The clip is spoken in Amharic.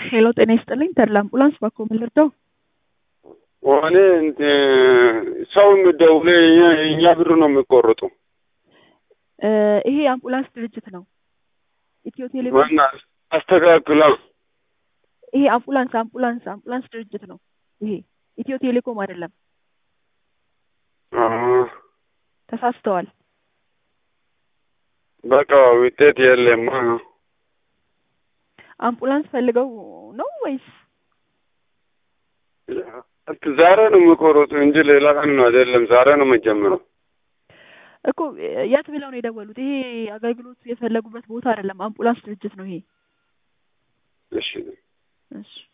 ሄሎ ጤና ይስጥልኝ ተድላ አምቡላንስ ባኮ ምን ልርዳው? እኔ ሰው የሚደውለ እኛ ብር ነው የሚቆርጡ። እ ይሄ የአምቡላንስ ድርጅት ነው። ኢትዮ ቴሌኮም ዋና አስተካክላ ይሄ አምቡላንስ አምቡላንስ አምቡላንስ ድርጅት ነው። ይሄ ኢትዮ ቴሌኮም አይደለም። አ፣ ተሳስተዋል። በቃ ውጤት የለማ። አምቡላንስ ፈልገው ነው ወይስ ዛሬ ነው የሚቆርጡ እንጂ ሌላ ቀን ነው አይደለም። ዛሬ ነው የምጀምረው። እኮ የት ብለው ነው የደወሉት? ይሄ አገልግሎት የፈለጉበት ቦታ አይደለም። አምቡላንስ ድርጅት ነው ይሄ። እሺ እሺ